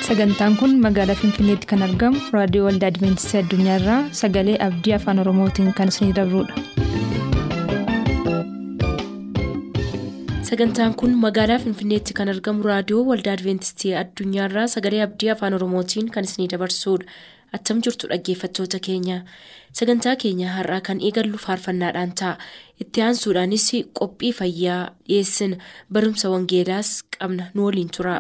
sagantaan kun magaalaa finfinneetti kan argamu raadiyoo waldaa adventistii addunyaarraa sagalee abdii afaan oromootiin kan isinidabrudha. sagantaan kun magaalaa finfinneetti kan argamu raadiyoo waldaa adventistii addunyaarraa sagalee abdii afaan oromootiin kan isinidabarsudha attam jirtu dhaggeeffattoota keenya sagantaa keenya har'aa kan eegallu faarfannaadhaan ta'a itti aansuudhaanis qophii fayyaa dhiyeessina barumsa wangeelaas qabna nu waliin tura.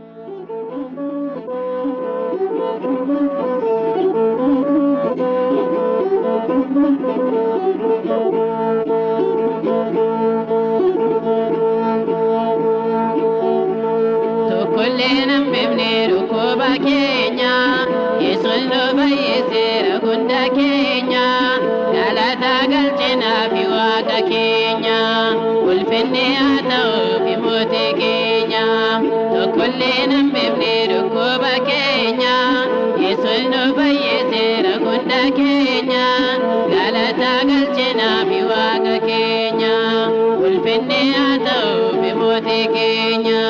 Tokkollee nambeefne dhukkuba keenya yesus nu fayyiseera hunda keenya galataa galchinaa fi waaqa keenya ulfinni haa ta'uuf mootii keenya tokkollee nambeefne dhukkuba keenya yesus nu fayyiseera hunda keenya galataa galchinaa fi waaqa keenya ulfinni haa ta'uuf mootii keenya.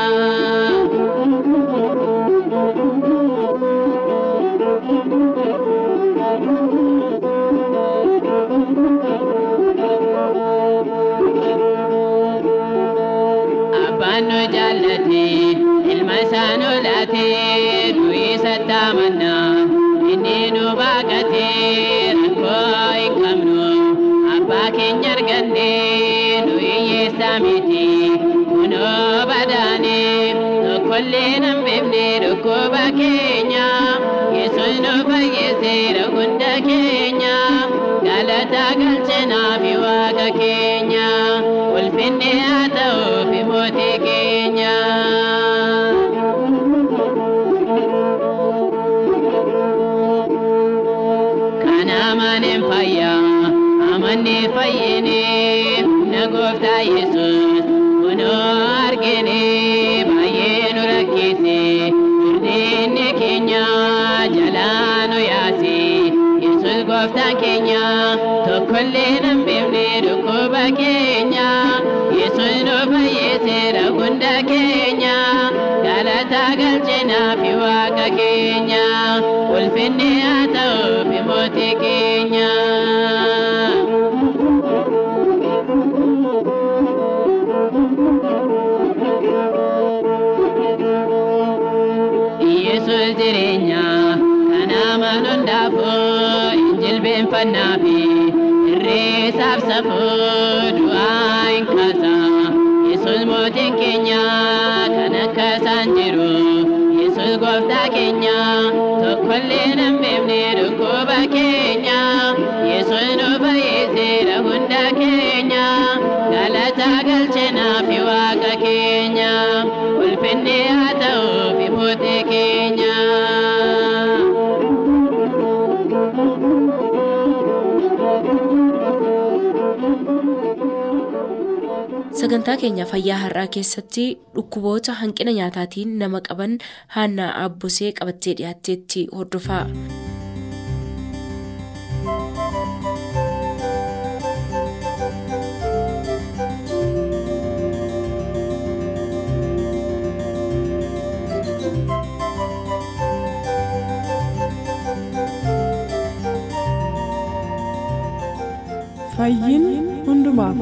Abbaan nu jaallate ilma isaa nu laate nu isatti amanna inni nu baaqate rakkoo hin qabnu abbaa keenya arganne nu hiyyeessa miti kunoo badaane tokkollee nan beekne dhukkuba keenya yesus nu fayyiseera hunda keenya galataa galchinaa fi waaqa keenya ulfinni haa ta'uuf mootii keenya. Kana amaneen fayyaa amanne fayyine humna gooftaa yesus kunoo argine baay'ee nu rakkise furdinni keenya jalaa nu yaase yesus gooftaan keenya tokkollee nan beekne dhukkuba keenya yesus nu fayyiseera hunda keenya galataa galchinaa fi waaqa keenya ulfinni haa ta'uuf mootii keenya. Yesus jireenya kan amanu hundaafuu hin jilbeenfannaa fi irreessaaf safuu du'aa hin kaasa. Yesus mootiin keenya kan akka isaan jiru. Yesus gooftaa keenya tokkollee nan beekne dhukkuba keenya. Yesus nu fayyiseera hunda keenya. Galataa galchinaa fi waaqa keenya. Ulfinni haa ta'uuf mootii keenya. sagantaa keenya fayyaa har'aa keessatti dhukkuboota hanqina nyaataatiin nama qaban haannaa aabbosee qabattee dhiyaatteetti hordofaa. fayyin hundumaaf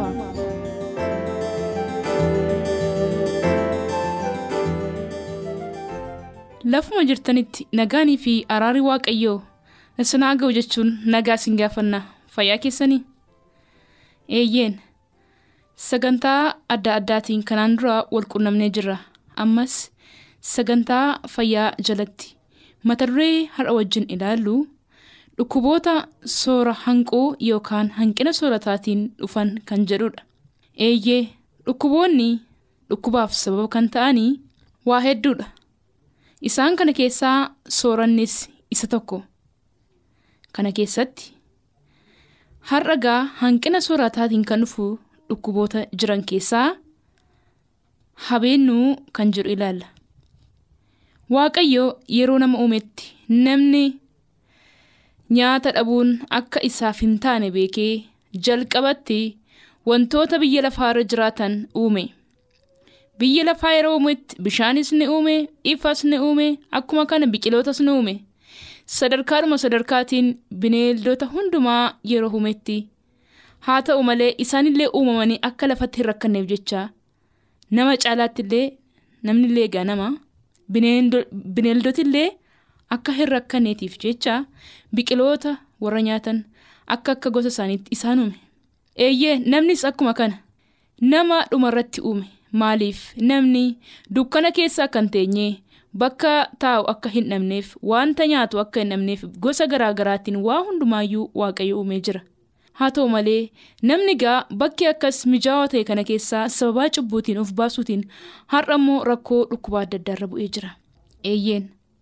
Lafuma jirtanitti nagaanii fi araarri waaqayyoo isin haa ga'u jechuun nagaa isin gaafanna fayyaa keessanii. Eeyyeen sagantaa adda addaatiin kanaan dura wal qunnamnee jirra. Ammas sagantaa fayyaa jalatti mata duree har'a wajjin ilaallu dhukkuboota soora hanquu yookaan hanqina soorataatiin dhufan kan jedhudha. Eeyyee dhukkuboonni dhukkubaaf sababa kan ta'anii waa hedduudha. Isaan kana keessaa soorannis isa tokko. Kana keessatti har'a gaa hanqina soorataatiin kan dhufu dhukkuboota jiran keessaa habeennuu kan jedhu ilaalla. Waaqayyo yeroo nama uumetti namni nyaata dhabuun akka isaaf hin taane beekee jalqabatti wantoota biyya lafaarra jiraatan uume. biyya lafaa yeroo uumetti bishaanis ni uume ifas ni uume akkuma kana biqilootas ni uume sadarkaadhuma sadarkaatiin bineeldota hundumaa yeroo uumetti haa ta'u malee isaanillee uumamanii akka lafatti hin rakkanneef jecha nama caalaattillee namnillee egaa nama bineeldotillee akka hin rakkanneetiif jecha biqiloota warra nyaatan akka akka gosa isaaniitti isaan uume eeyyee namnis akkuma kana nama dhumarratti uume maaliif namni dukkana keessa akka hin teenye bakka taa'u akka hin dhabneef wanta nyaatu akka hin dhabneef gosa garaagaraatiin waa hundumaayyuu waaqayyo uumee jira haa ta'u malee namni gaa bakki akkas mijaawaa ta'e kana keessaa sababaa cubbuutiin of baasuutiin har'a immoo rakkoo dhukkubaa adda addaarra bu'ee jira eeyyeen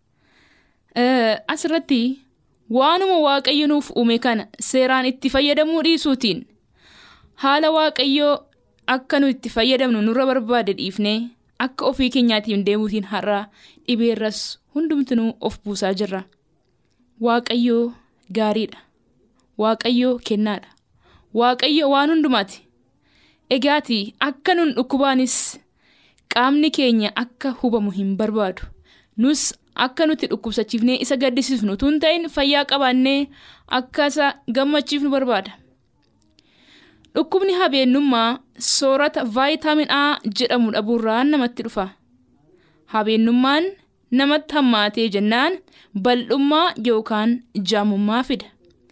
asirratti waanuma waaqayyo nuuf uume kana seeraan itti fayyadamuu dhiisuutiin haala waaqayyoo akka nu itti fayyadamnu nurra barbaade dhiifnee akka ofii keenyaatiin deemuutiin har'a dhibeerras hundumtinuu of buusaa jirra waaqayyoo gaariidha waaqayyoo kennaadha waaqayyo waan hundumaati egaati akka nun dhukkubaanis qaamni keenya akka hubamu hin barbaadu nus akka nuti dhukkubsachiifnee isa gaddisiifnu tun ta'in fayyaa qabaannee akka isa gammachiifnu barbaada. Dhukkubni habeennummaa soorata vaayitaamin A jedhamu dhabuurraan namatti dhufa. Habeennummaan namatti hammaatee jennaan bal'ummaa yookaan jaamummaa fida.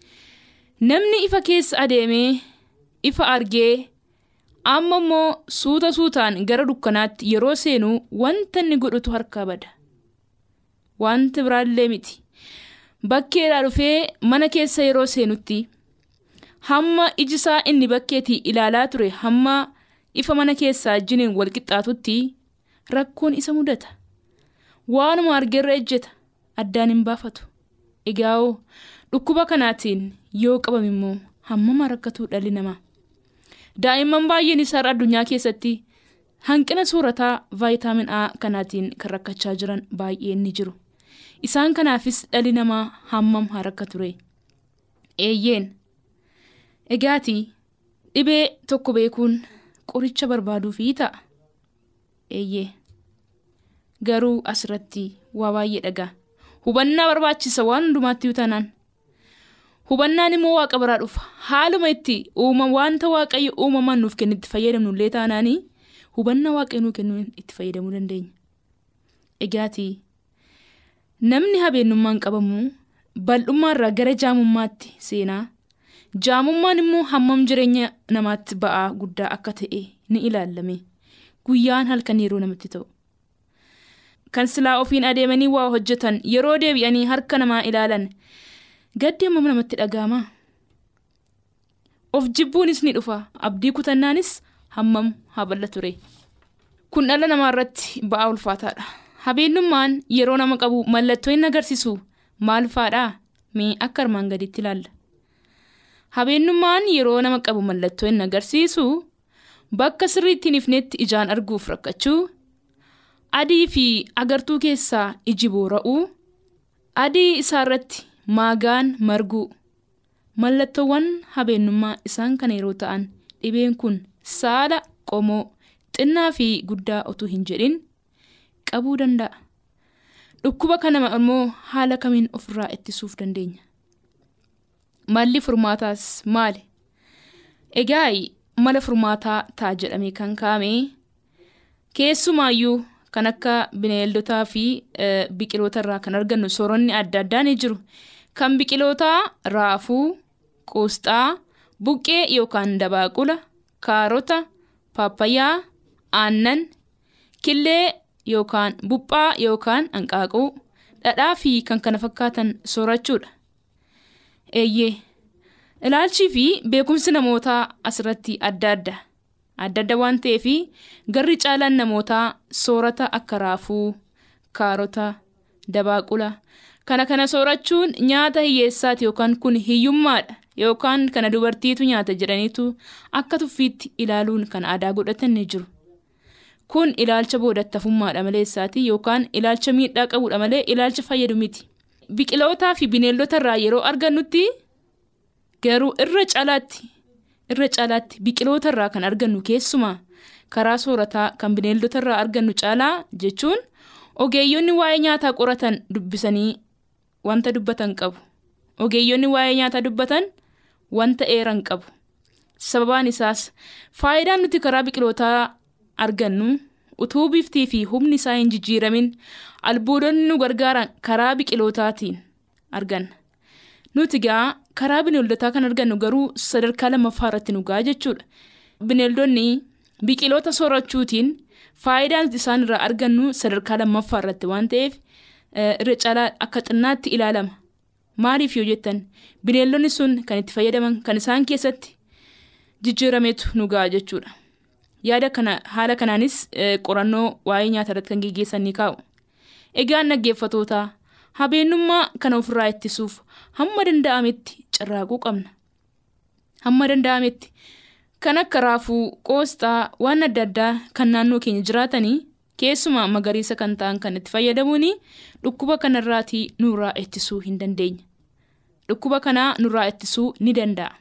Namni ifa keessa adeemee ifa argee amma immoo suuta suutaan gara dukkanaatti yeroo seenu wanta inni godhutu harkaa bada. Wanti biraallee miti. Bakkeedhaa dhufee mana keessa yeroo seenutti hamma ijisaa inni bakkeetii ilaalaa ture hamma ifa mana keessaa jiniin wal qixxaatutti rakkoon isa mudata. Waanuma argeerra ejjeta addaan hin baafatu. Egaa'oo dhukkuba kanaatiin yoo qabame immoo hammama rakkatuu dhalli namaa. Daa'imman baay'een isaa addunyaa keessatti hanqina soorataa vaayitaamin A kanaatiin kan rakkachaa jiran baay'een ni jiru. Isaan kanaafis dhalli namaa hammam haa rakka ture. Eeyyeen. Egaati dhibee tokko beekuun qoricha barbaaduufii ta'a. Eeyyee. Garuu asirratti waa baay'ee dhagaa. Hubannaa barbaachisa waan hundumaatti yoo taanaan. Hubannaan immoo waaqa biraa dhufa. Haaluma itti uuma wanta waaqayyo uumamaan nuuf kennu itti fayyadamnu illee taanaanii hubannaa waaqayyo nuuf kennu itti fayyadamuu dandeenya. Egaati namni habeennummaan qabamu bal'ummaarraa gara jaamummaatti seenaa. Jaamummaan immoo hammam jireenya namaatti ba'aa guddaa akka ta'e ni ilaallame. Guyyaan halkan yeroo namatti ta'u. Kan silaa ofiin adeemanii waa hojjetan yeroo deebi'anii harka namaa ilaalan gaddi hammam namatti dhaga'ama. Of jibbuunis ni dhufa. Abdii kutannaanis hammam haa bal'a ture. Kun dhala namaa irratti ba'aa ulfaataadha. Habeennummaan yeroo nama qabu mallattoo inni agarsiisu maal fa'aadha? Mee akka armaan gadiitti ilaalla. Habeennummaan yeroo nama qabu mallattoo inni agarsiisu bakka sirriitti hin ifnetti ijaan arguuf rakkachuu, adii fi agartuu keessaa iji boora'uu, adii isaarratti maagaan marguu. Mallattoowwan habeennummaa isaan kana yeroo ta'an dhibeen kun saala qomoo xinnaa fi guddaa utuu hin jedhin qabuu danda'a. Dhukkuba kana immoo haala kamiin ofirraa ittisuuf dandeenya? Malli furmaataas maali? Egaa mala furmaataa ta'a jedhamee kan kaa'ame keessumaayyuu kan akka bineeldotaa fi biqiloota irraa kan argannu sooronni adda addaa ni jiru. Kan biqilootaa raafuu, qoosxaa, buqqee yookaan dabaaqula, kaarota, paappayaa, aannan, killee yookaan buphaa yookaan hanqaaquu, dhadhaa fi kan kana fakkaatan soorachuudha. Eeyyee. Ilaalchii fi beekumsi namootaa asirratti adda adda. Adda adda waan ta'eef garri caalaan namootaa soorata akka raafuu, kaarota, dabaaqula. Kana kana soorachuun nyaata hiyyeessaati yookaan kun hiyyummaadha yookaan kana dubartiitu nyaata jedhaniitu akka tuffiitti ilaaluun kan aadaa godhatan ni jiru. Kun ilaalcha boodattafummaadha maleessaati yookaan ilaalcha miidhaa qabudha malee ilaalcha fayyadu miti. Biqilootaa fi bineeldota irraa yeroo argannutti garuu irra caalaatti irra caalaatti biqiloota irraa kan argannu keessumaa karaa soorataa kan bineeldota irraa argannu caalaa jechuun ogeeyyonni waa'ee nyaataa qoratan dubbisanii wanta dubbatan qabu. Ogeeyyonni waa'ee nyaataa dubbatan wanta eeran qabu. Sababaan isaas faayidaan nuti karaa biqilootaa argannu utuu biftii fi humni isaa hin jijjiiramin albuudonni nu gargaaran karaa biqilootaatiin arganna. Nuti gaa karaa bineeldotaa kan argannu garuu sadarkaa lammaffaa irratti nu ga'a jechuudha. Bineeldonni biqiloota soorachuutiin faayidaan nuti isaan irraa argannu sadarkaa lammaffaa irratti waan ta'eef irra caalaa akka xinnaatti ilaalama. Maaliif yoo jettan bineeldonni sun kan itti fayyadaman kan isaan keessatti jijjiirametu nu ga'a jechuudha. Yaada kana haala kanaanis qorannoo waa'ee nyaata irratti kan geggeessan ni kaa'u. Egaan dhaggeeffatootaa habeenummaa kana ofirraa ittisuuf hamma danda'ametti carraaquu qabna. Hamma danda'ametti kan akka raafuu, qoosxaa, waan adda addaa kan naannoo keenya jiraatanii keessumaa magariisa kan ta'an kan itti fayyadamuun dhukkuba kanarraatii nurraa ittisuu hin dandeenya. Dhukkuba kanaa nurraa ittisuu ni danda'a.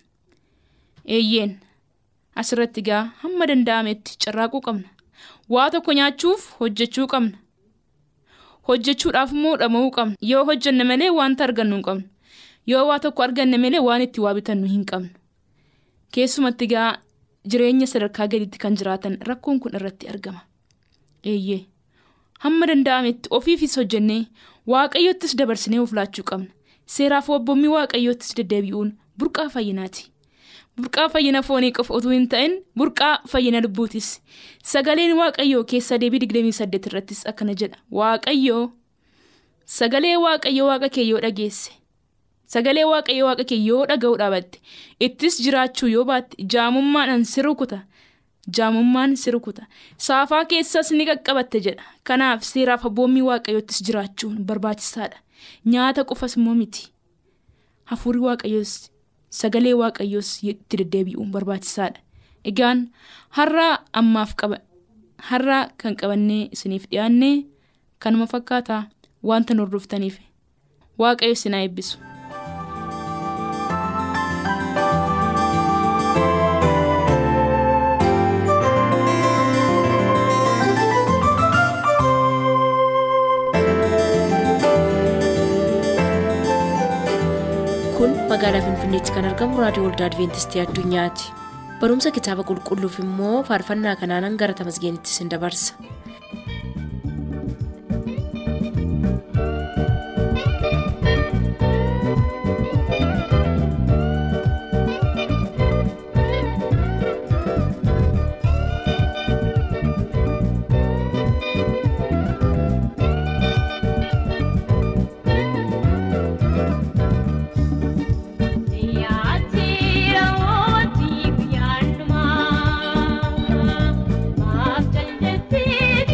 Eeyyeen asirratti gaa hamma danda'ametti carraaquu qabna. Waa tokko nyaachuuf hojjechuu qabna. Hojjechuudhaaf immoo dhama'uu qabna. Yoo hojjenne malee wanta argannu hin qabnu. Yoo waa tokko arganne malee waan itti waa bitannu hin qabnu. Keessumatti gaa jireenya sadarkaa gadiitti kan jiraatan rakkoon kun irratti argama. Eeyyee hamma danda'ametti ofiifis hojjennee waaqayyottis dabarsinee of laachuu qabna. Seeraaf wabboommii waaqayyottis deddeebi'uun burqaa fayyinaati. Burqaa fayyina foonii qofa utuu hin ta'in burqaa fayyina lubbuutis. Sagaleen waaqayyoo keessa deebii digdamii saddeet irrattis akkana jedha. Waaqayyoo sagalee waaqayyoo waaqa kee yoo dhageesse. Sagalee waaqayyoo waaqa kee yoo dhaga'uu dhaabatte ittis jiraachuu yoo baatte jaamummaadhaan si rukuta. Jaamummaan si rukuta. Saafaa keessas ni qaqqabatte jedha. Kanaaf seeraaf abboommii waaqayyoottis jiraachuun barbaachisaadha. Nyaata qofas immoo miti. Hafuurri waaqayyoos sagalee waaqayyoos itti deddeebi'uun barbaachisaadha. Egaan har'a ammaaf qaba. Har'a kan qabannee isiniif dhiyaannee kanuma fakkaataa wanta nu hordoftaniif waaqayyo isin haa eebbisu. kun magaalaa finfinneetti kan argamu raadiyoo waldaa adventistii addunyaati barumsa kitaaba qulqulluuf immoo faarfannaa kanaanan gara tamasgeenitti isin dabarsa Yaatira ooti guyyaadhumaa maaf jaldeetti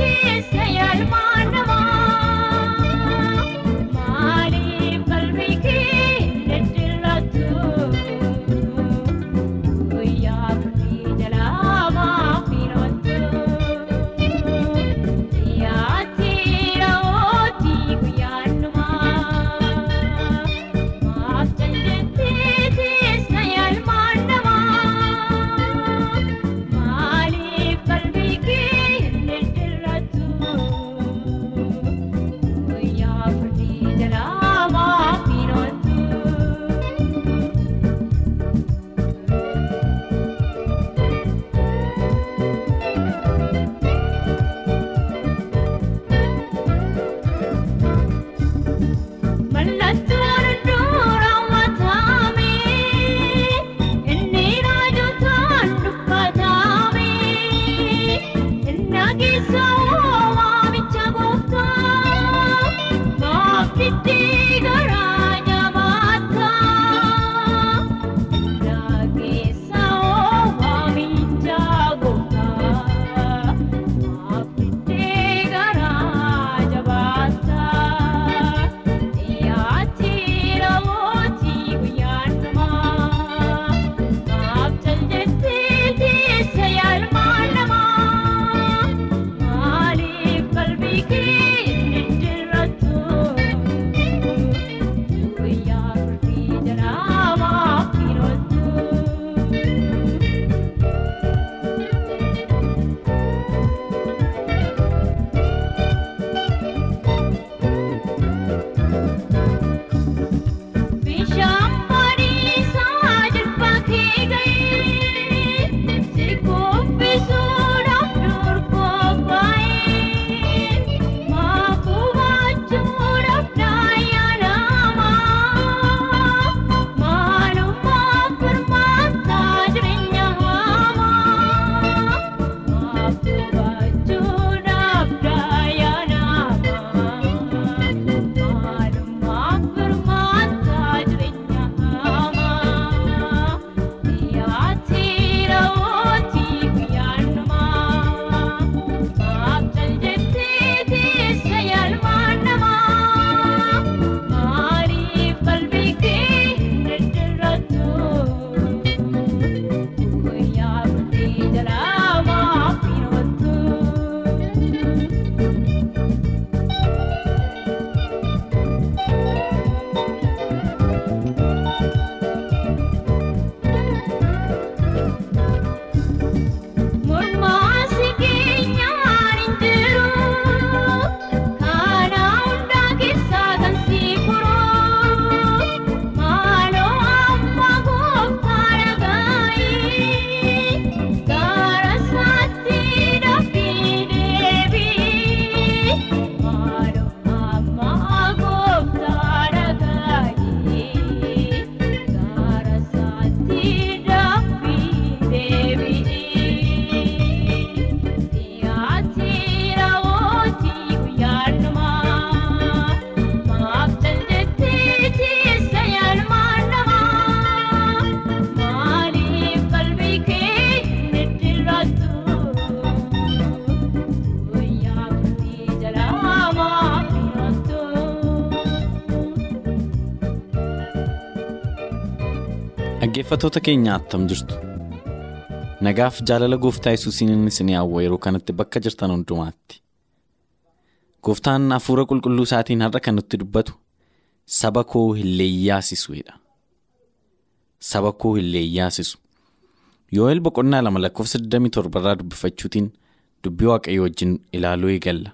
Dhaggeeffattoota keenya attam jirtu. Nagaaf jaalala gooftaa yesuusiin isin hawwa yeroo kanatti bakka jirtan hundumaatti. Gooftaan hafuura qulqulluu isaatiin har'a kan nutti dubbatu saba koo hin leeyyaasisuudha. Saba koo hin leeyyaasisu. Yoo'eel boqonnaa lama lakkoofsa 27 irraa dubbifachuutiin dubbii waaqayyo wajjin ilaaluu eegalla.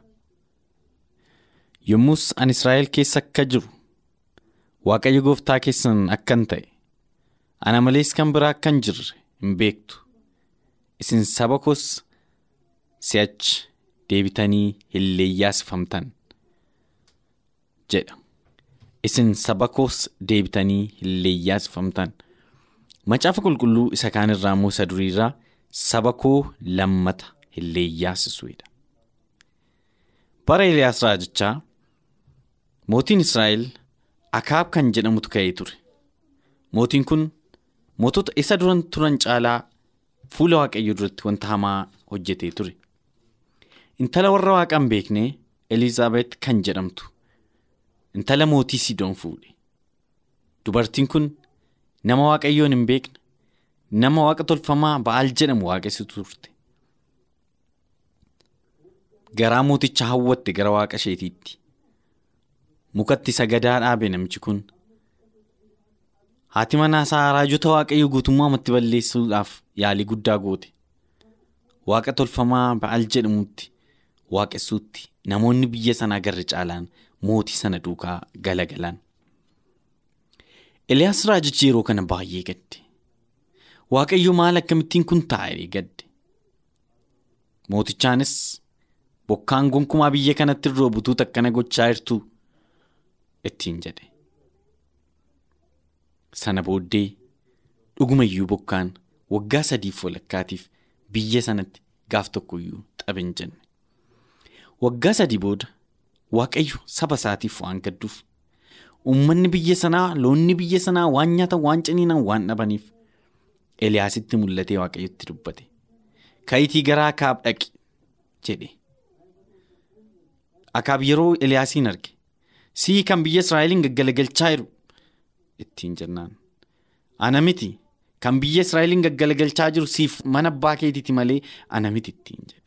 Yommus ani Israa'el keessa akka jiru waaqayyo gooftaa keessan akkan ta'e ana malees kan biraa akka hin jirre hin beektu. Isin saba koos si'achi deebitanii hin leeyyaasifamtan jedha. Isin saba koos deebitanii hin leeyyaasifamtan. Macaafa qulqulluu isa kaan irraa moo isa duriirraa saba koo lammata hin leeyyaasisuudha. Bara Eliyaas raajichaa mootiin Israa'el Akaab kan jedhamutu ka'ee ture. Mootiin kun mootota isa duran turan caalaa fuula waaqayyoo duratti wanta hamaa hojjetee ture. Intala warra waaqa hin beekne Elizaabeet kan jedhamtu intala mootii Sidoon fuudhe. Dubartiin kun nama waaqayyoon hin beekne nama waaqa tolfamaa ba'aal jedhamu waaqessitu turte. Garaa mooticha hawwatte gara waaqa isheetiitti. Mukatti sagadaa dhaabe namichi kun. Haati manaasaa raajota waaqayyoo guutummaamatti balleessuudhaaf yaalii guddaa goote. Waaqa tolfamaa ba'aal jedhamutti waaqessuutti namoonni biyya sanaa garri caalaan mootii sana duukaa galagalan. Eliyaas raajichi yeroo kana baay'ee gadde. Waaqayyo maal akkamittiin kun taa'ee gadde. Mootichaanis bokkaan gonkumaa biyya kanatti irraa butuu akkana gochaa jirtu ittiin jedhe. Sana booddee dhuguma iyyuu bokkaan waggaa sadiif walakkaatiif biyya sanatti gaaf tokko iyyuu xabin jenne. Waggaa sadii booda waaqayyo saba isaatiif waan gadduuf uummanni biyya sanaa loonni biyya sanaa waan nyaatan waan ciniinan waan dhabaniif Eliyaasitti mul'atee waaqayyotti dubbate. Ka'itii gara Akaab dhaqi jedhe. Akaab yeroo Eliyaasiin arge sii kan biyya Israa'eliin gaggalagalchaa jiru ittiin jennaan. Ana miti kan biyya Israa'eliin gaggalagalchaa jiru siif mana abbaa keetiiti malee ana miti ittiin jedhe.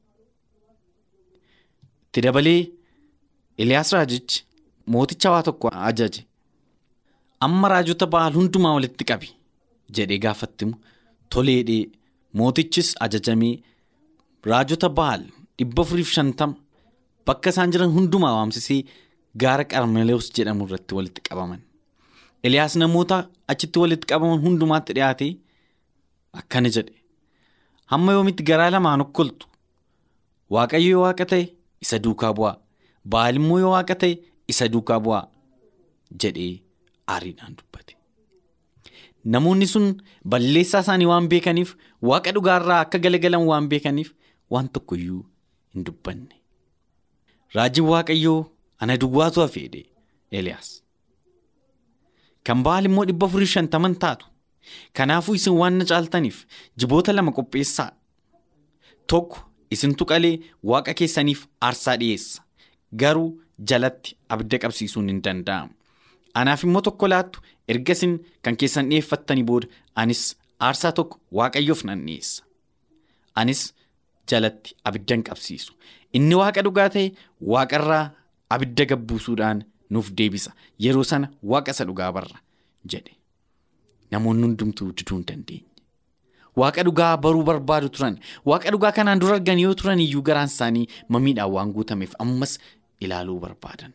Itti dabalee Eliyaas raajichi mooticha waa tokko ajaje. Amma raajota ba'aal hundumaa walitti qabi jedhee gaafattimu toleedhee mootichis ajajamee raajota ba'aal dhibba afuriif shantama bakka isaan jiran hundumaa waamsisee gaara qarmelees jedhamu irratti walitti qabaman. Eliyaas namoota achitti walitti qabaman hundumaatti dhiyaatee akkana jedhe. Hamma yoomitti garaa lamaan okkoltu waaqayyo yoo waaqa ta'e isa duukaa bu'aa ba'aal immoo yoo waaqa ta'e isa duukaa bu'aa jedhee aariidhaan dubbate. Namoonni sun balleessaa isaanii waan beekaniif waaqa dhugaarraa akka galagalan waan beekaniif waan tokkoyyuu hin dubbanne. Raajiin waaqayyoo ana duwwaatu hafeedhe Eliyaas. Kan ba'aal immoo dhibba afurii shantaman taatu. Kanaafuu isin waan na caaltaniif jiboota lama qopheessaa. Tokko isintu qalee waaqa keessaniif aarsaa dhiyeessa. Garuu jalatti abidda qabsiisuun hin danda'amu. Anaaf immoo tokko laattu erga isin kan keessan dhiyeeffattanii booda anis aarsaa tokko waaqayyoof nan dhiyeessa. Anis jalatti abidda hin qabsiisu. Inni waaqa dhugaa ta'e waaqarraa abidda gabbuusuudhaan nuuf deebisa. Yeroo sana waaqa isa dhugaa barra jedhe. Namoonni hundumtuu diduu hin dandeenye. Waaqa dhugaa baruu barbaadu turan. Waaqa dhugaa kanaan dura argan yoo turan iyyuu garaan isaanii mamiidhaan waan guutameef ammas ilaaluu barbaadan.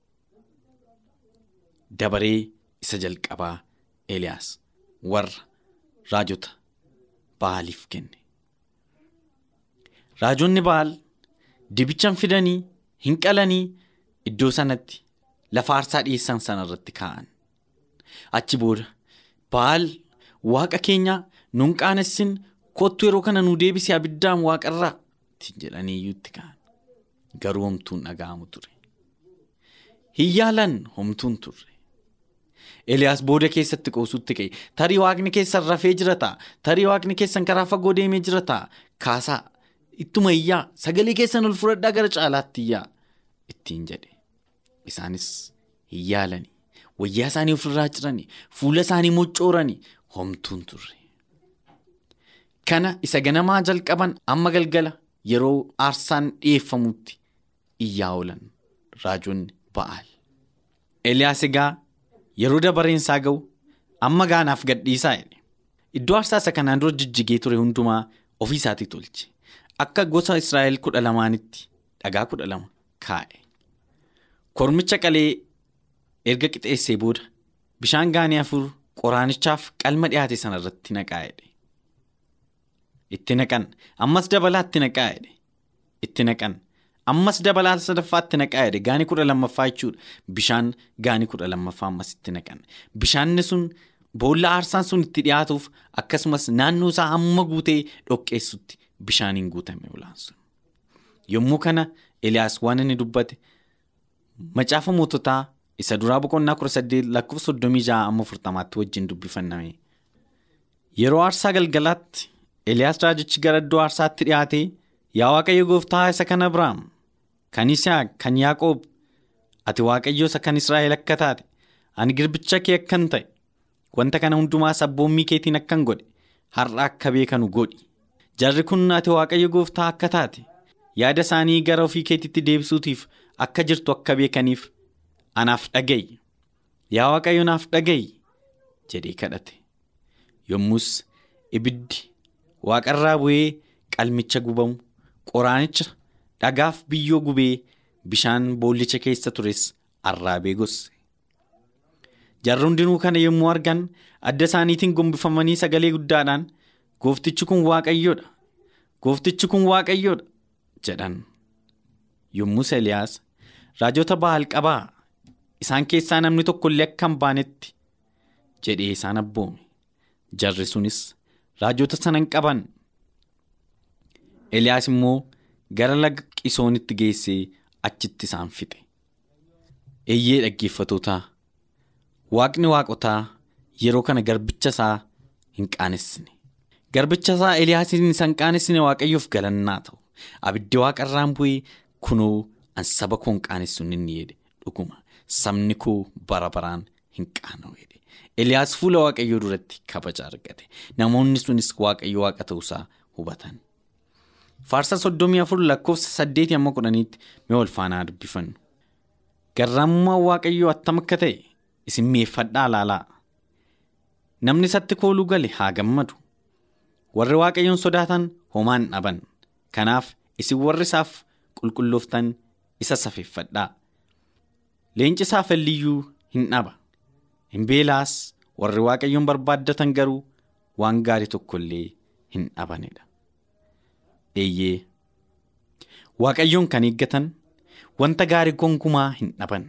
Dabaree isa jalqabaa Eliyaas warra raajota Ba'aaliif kenne. Raajonni Ba'aal dibichan fidanii hin qalanii iddoo sanatti lafa aarsaa dhiyeessan sana irratti kaa'an. Achi booda Ba'aal waaqa keenya nuun qaanessin kottu yeroo kana nu deebisee abiddaan waaqarraa jedhanii iyyuu itti ka'an. Garuu homtuun dhaga'amu ture. Hin yaalan homtuun turre. Eliyaas booda keessatti qoosutti ka'e. Tarii waaqni keessan rafee jira ta'a. Tarii waaqni keessan karaa fagoo deemee jira ta'a. Kaasaa ittuma iyyaa sagalee keessan ol fudhadhaa gara caalaatti iyyaa ittiin jedhe. Isaanis hin yaalanii. Wayyaa isaanii ofirraa ciranii fuula isaanii moccooranii homtuun turre. Kana isa ganamaa jalqaban amma galgala yeroo aarsaan dhiyeeffamutti iyyaa oolan raajonni ba'aal. Eliyaas egaa yeroo dabareen isaa ga'u amma gaanaaf gadhiisaa jedhe. Iddoo aarsaa isa kanaan dura jijjigee ture hundumaa ofii isaatii tolche. Akka gosa Israa'el kudha lamaanitti dhagaa kudha lama kaa'e. Kormicha qalee erga qixeessee booda bishaan gaanii afur qoraanichaaf qalma dhiyaate sana irratti naqaa jedhe. Itti naqan ammas dabalaa itti naqaa jedhe. Itti naqan ammas dabalaa sadaffaa itti naqaa jedhe gaanii kudha lammaffaa jechuudha. Bishaan gaanii kudha lammaffaa ammas itti naqan. Bishaanni sun boolla aarsaan sun itti dhiyaatuuf akkasumas naannoo isaa hamma guutee dhoqqeessutti bishaaniin guutame olaan sun. Yommuu kana Eliyaas waan inni dubbate macaafa moototaa isa duraa boqonnaa kudha saddeet lakkoofsa soddomii ja'a amma afurtamaatti wajjin dubbifanname. Yeroo aarsaa galgalaatti Eliyaas raajichi gara iddoo aarsaatti dhiyaatee yaa Waaqayyo gooftaa isa kan Abiraam kan Isaaq kan Yaaqoob ati Waaqayyo isa kan Israa'el akka taate ani girbicha kee akkan ta'e wanta kana hundumaa sabboommii keetiin akkan godhe har'a akka beekanu godhi jarri kun ati Waaqayyo gooftaa akka taate yaada isaanii gara ofii keetitti deebisuutiif akka jirtu akka beekaniif anaaf dhaga'i yaa Waaqayyo naaf dhaga'i jedhee kadhate yommus ibiddi waaqarraa bu'ee qalmicha gubamu qoraanicha dhagaaf biyyoo gubee bishaan boollicha keessa tures arraabee gosse. Jarri hundinuu kana yommuu argan adda isaaniitiin gombifamanii sagalee guddaadhaan gooftichi kun waaqayyoodha gooftichi kun waaqayyoodha jedhan. Yommus Eliyaas raajota Ba'aal qabaa isaan keessaa namni tokko illee akka hin baanetti jedhee isaan abboome. Jarri sunis raajota sana hin qaban. Eliyaas immoo gara laga qisoonitti geessee achitti isaan fixe. Eeyyee dhaggeeffatootaa waaqni waaqotaa yeroo kana garbicha isaa hin qaanessine. Garbicha isaa Eliyaasiin isa hin qaanessine waaqayyoof galannaa ta'u. Abiddi waaqarraan bu'ee kunoo an saba koo hin qaanessu inni jedhe dhuguma sabni koo bara baraan hin qaana'u jedhe. Eliyaas fuula waaqayyoo duratti kabaja argate. Namoonni sunis waaqayyo waaqa ta'uusaa hubatan. Faarsa soddomii afur lakkoofsa saddeetii amma kudhaniitti mee wal faanaa dubbifannu. Garraamummaan waaqayyoo attam akka ta'e isin mi'eeffadhaa laalaa. Namni isatti kooluu gale haa gammadu. Warri waaqayyoon sodaatan homaan dhaban. Kanaaf isin warri isaaf qulqullooftan isa safeeffadhaa. Leenci isaaf illiyyuu hin dhaba. Hin beelaas warri waaqayyoon barbaaddatan garuu waan gaarii tokko illee hin dhabanidha. Eeyyee waaqayyoon kan eeggatan wanta gaarii gonkumaa hin dhaban.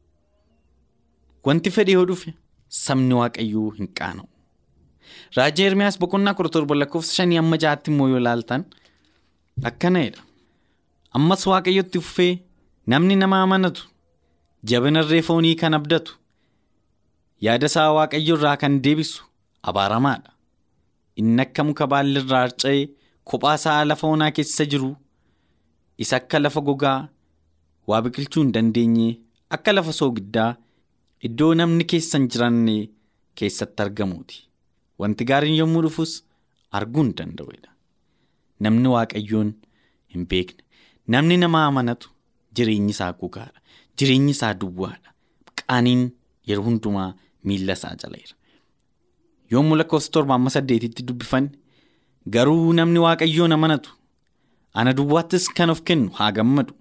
Wanti fedhe yoo dhufe sabni waaqayyoo hin qaana'u. Raajii Ermiyaas boqonnaa kudha torba lakkoofsa shanii amma ja'aatti immoo yoo ilaaltan akkanadha. Ammas waaqayyotti fufee namni nama amanatu jabinarree foonii kan abdatu yaada isaa waaqayyo irraa kan deebisu abaaramaadha. Inni akka muka baalli irraa harca'ee kophaa isaa lafa onaa keessa jiru isa akka lafa gogaa waa biqilchuu hin dandeenye akka lafa soogiddaa iddoo namni keessa hin jiraanne keessatti argamuuti. Wanti gaariin yommuu dhufus arguu hin danda'udha. Namni waaqayyoon hin beekne namni nama amanatu jireenyi isaa gogaadha. Jireenyi isaa duwwaadha. Qaaniin yeroo hundumaa miila isaa jala jira. Yommuu lakkoofsa torba amma saddeetitti dubbifanne garuu namni waaqayyoon amanatu ana duwwaattis kan of kennu haa gammadu.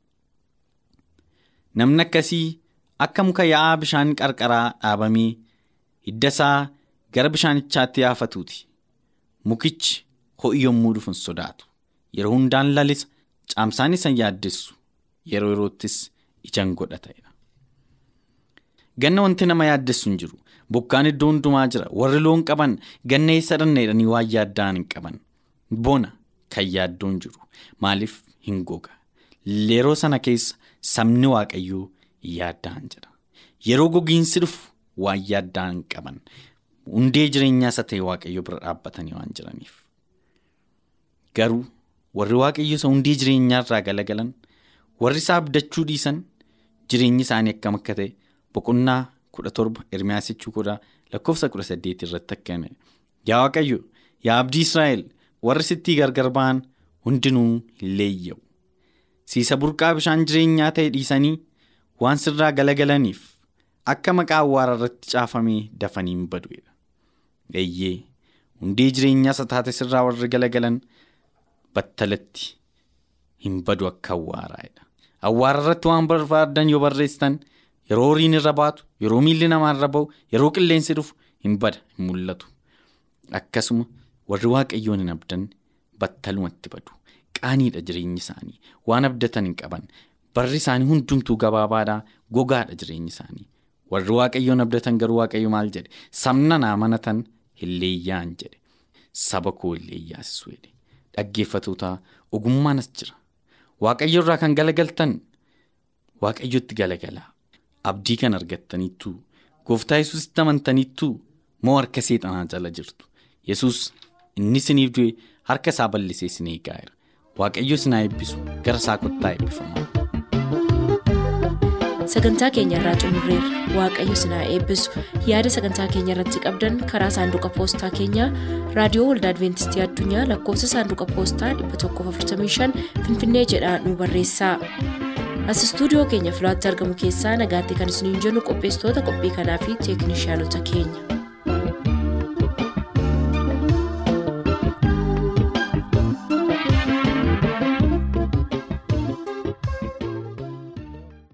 Namni akkasii akka muka yaa'aa bishaan qarqaraa dhaabamee hidda isaa gara bishaanichaatti yaafatuuti. Mukichi ho'i yommuu dhufu hin sodaatu. Yeroo hundaan lalisa caamsaan isa yaaddessu yeroo yeroottis ijaan godhatedha. Ganna wanti nama yaaddessu hin jiru. Bokkaan iddoo hundumaa jira. Warri loon qaban ganna eessa dhanneedhanii waan yaadda'an hin qaban. Bona kan yaaddoo hin jiru. Maaliif hin goga? Yeroo sana keessa sabni waaqayyoo yaadda'an jira. Yeroo gogiinsi dhufu waan yaadda'an hin qaban. Hundee jireenyaa isa ta'e waaqayyo bira dhaabbatanii waan jiraniif. Garuu warri waaqayyo isa hundee jireenyaa irraa galagalan warri isaa abdachuu dhiisan jireenyi isaanii akkam akka ta'e boqonnaa kudha torba Ermiyaas jechuu kudha lakkoofsa kudha saddeet irratti akkana yaa waaqayyo yaa abdii israa'el warri sittii gargar ba'an hundinuu hin leeyya'u siisa burqaa bishaan jireenyaa ta'e dhiisanii waan sirraa galagalaniif akka maqaa awwaara irratti caafamee dafanii hin badu'edha. Eeyyee hundee jireenyaa isa taate sirraa warri galagalan battalatti hin badu akka awwaaraadha. Awwaara irratti waan barbaadan yoo barreessitan yeroo horiin irra baatu yeroo miilli namaa irra ba'u yeroo qilleensi dhufu hin bada hin mul'atu. Akkasuma warri waaqayyoon hin abdan battalumatti badu. Qaaniidha jireenyi isaanii waan abdatan hin qaban barri isaanii hundumtuu gabaabaadhaa gogaadha jireenyi isaanii warri waaqayyoon abdatan garuu waaqayyo maal jedhe sabna naa amanatan hin leeyyaan jedhe saba koo hin leeyyaasisu jedhe dhaggeeffatoota ogummaanas jira waaqayyo irraa kan galagaltan waaqayyotti galagalaa abdii kan argattaniittuu gooftaa yesuusitti amantaniittuu moo harka seexanaa jala jirtu yesus inni isiniif du'e harka isaa bal'isee isin eegaa'eera. waaqayyo isin eebbisu gara isaa kottaa eebbifamaa. sagantaa keenya irraa xumurreerra waaqayyo isin eebbisu yaada sagantaa keenya irratti qabdan karaa saanduqa poostaa keenyaa raadiyoo waldaa adventistii addunyaa lakkoofsa saanduqa poostaa 145 finfinnee jedhaa nu barreessaa as istuudiyoo keenya filaatti argamu keessaa nagaatti kan isiniin jennu qopheessitoota qophii kanaa fi teeknishaanota keenya.